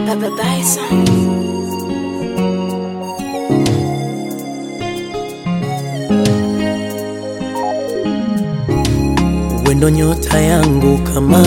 Baba Bison. wendo nyota yangu kama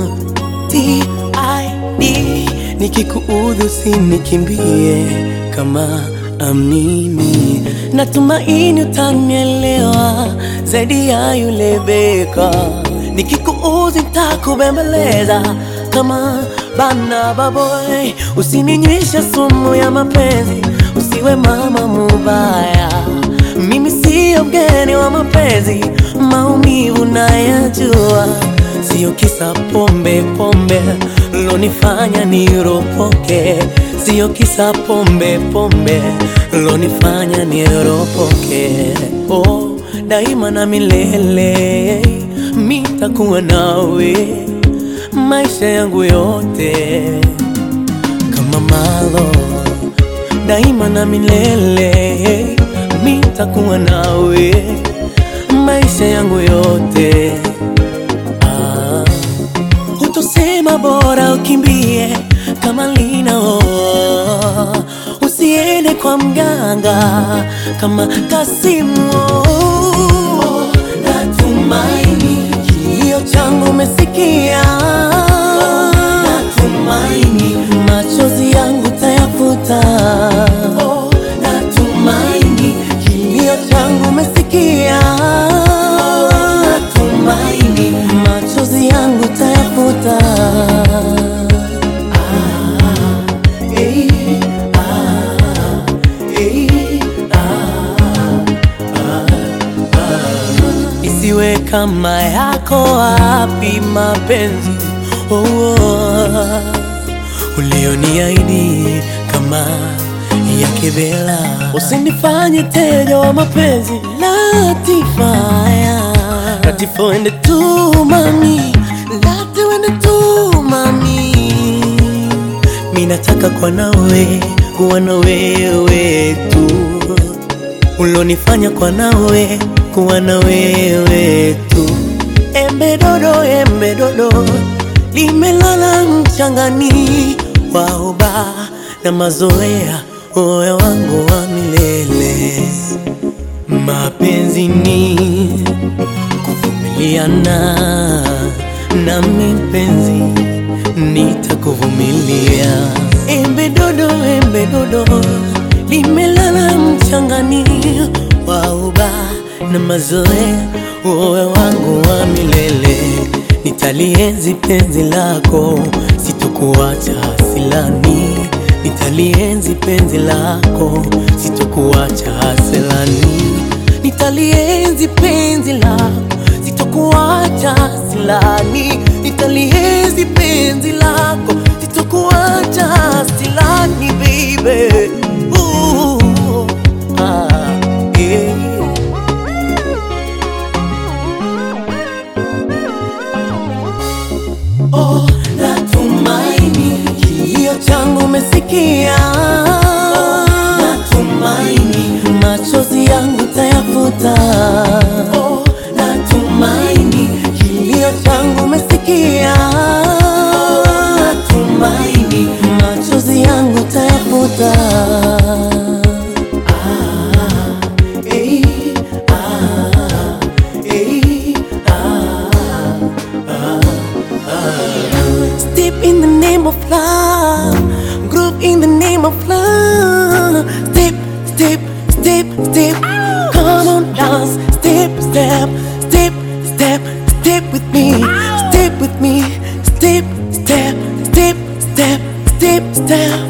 TID, nikikuudhi usinikimbie kama amini, natumaini utanielewa zaidi ya yule beka. Nikikuudhi nitakubembeleza kama bana baboy, usininywesha sumu ya mapenzi, usiwe mama mubaya mimi siyo mgeni wa mapenzi, maumivu nayajua, siyo kisa pombe pombe lonifanya niropoke, siyo kisa pombe pombe lonifanya niropoke. Oh, daima na milele mitakuwa nawe maisha yangu yote kama malo daima na milele mitakuwa nawe maisha yangu yote. Ah, utosema bora ukimbie kama lina oh, usiende kwa mganga kama Kasimu oh, natumaini kilio changu umesikia oh, natumaini machozi yangu tayafuta oh, natumaini kilio changu umesikia oh, natumaini machozi yangu tayafuta ah, eh, ah, eh, ah, isiwe kama yako wapi mapenzi oh, oh, ulioniahidi kama yake Bela, usinifanye teja wa mapenzi Latifaya, Latifa wende tu mami, Lati wende tu mami, mi nataka kwa nawe kuwa na wewe tu ulonifanya kwa nawe kuwa na wewe tu. Embe dodo, embe dodo limelala mchangani, waoba na mazoea, uwe wangu wa milele. Mapenzi ni kuvumiliana, nami mpenzi nitakuvumilia. Embe dodo, embe dodo limelala mchangani, wauba na mazoea, uwe wangu wa milele. Nitalienzi penzi lako, sitokuacha silani. Nitalienzi penzi lako, sitokuacha silani. Nitalienzi penzi lako, sitokuacha silani. Nitalienzi penzi lako, sitokuacha silani, baby. Ooh, ah, yeah. Oh, natumaini kilio changu umesikia. Oh, natumaini machozi yangu tayafuta. Oh, natumaini kilio changu umesikia. Oh, natumaini machozi yangu tayafuta. Ah, eh, ah, eh, Step in the name of love, group in the name of love. Step, step, step, step. Come on, dance. Step, step, step, step, step with me. Step with me. Step, step, step, step, step, step.